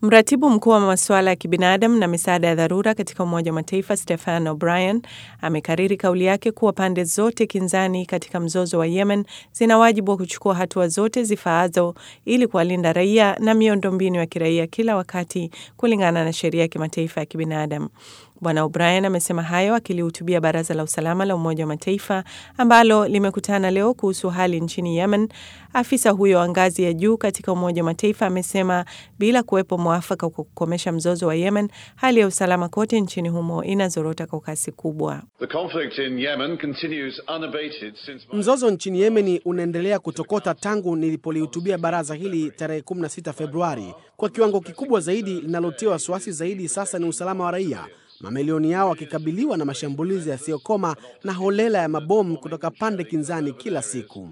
Mratibu mkuu wa masuala ya kibinadamu na misaada ya dharura katika Umoja wa Mataifa Stefan O'Brien amekariri kauli yake kuwa pande zote kinzani katika mzozo wa Yemen zina wajibu wa kuchukua hatua zote zifaazo ili kuwalinda raia na miundombinu ya kiraia kila wakati kulingana na sheria ya kimataifa ya kibinadamu. Bwana O'Brien amesema hayo akilihutubia Baraza la Usalama la Umoja wa Mataifa ambalo limekutana leo kuhusu hali nchini Yemen. Afisa huyo wa ngazi ya juu katika Umoja wa Mataifa amesema bila kuwepo mwafaka kwa kukomesha mzozo wa Yemen, hali ya usalama kote nchini humo inazorota kwa kasi kubwa. Mzozo nchini Yemeni unaendelea kutokota tangu nilipolihutubia baraza hili tarehe 16 Februari. Kwa kiwango kikubwa zaidi, linalotia wasiwasi zaidi sasa ni usalama wa raia mamilioni yao wakikabiliwa na mashambulizi yasiyokoma na holela ya mabomu kutoka pande kinzani kila siku.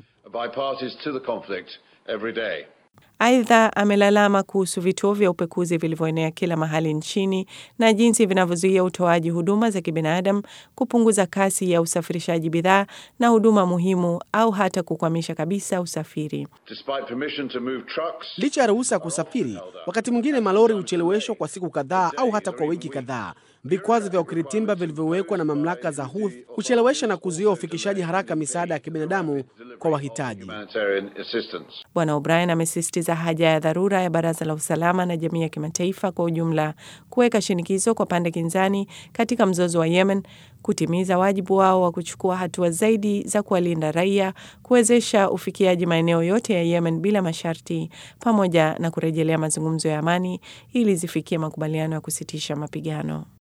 Aidha, amelalama kuhusu vituo vya upekuzi vilivyoenea kila mahali nchini na jinsi vinavyozuia utoaji huduma za kibinadamu, kupunguza kasi ya usafirishaji bidhaa na huduma muhimu, au hata kukwamisha kabisa usafiri. Licha ya ruhusa ya kusafiri, wakati mwingine malori hucheleweshwa kwa siku kadhaa au hata kwa wiki kadhaa. Vikwazo vya ukiritimba vilivyowekwa na mamlaka za Houthi huchelewesha na kuzuia ufikishaji haraka misaada ya kibinadamu kwa wahitaji. Bwana O'Brien amesisitiza haja ya dharura ya Baraza la Usalama na jamii ya kimataifa kwa ujumla kuweka shinikizo kwa pande kinzani katika mzozo wa Yemen kutimiza wajibu wao wa kuchukua hatua zaidi za kuwalinda raia, kuwezesha ufikiaji maeneo yote ya Yemen bila masharti, pamoja na kurejelea mazungumzo ya amani ili zifikie makubaliano ya kusitisha mapigano.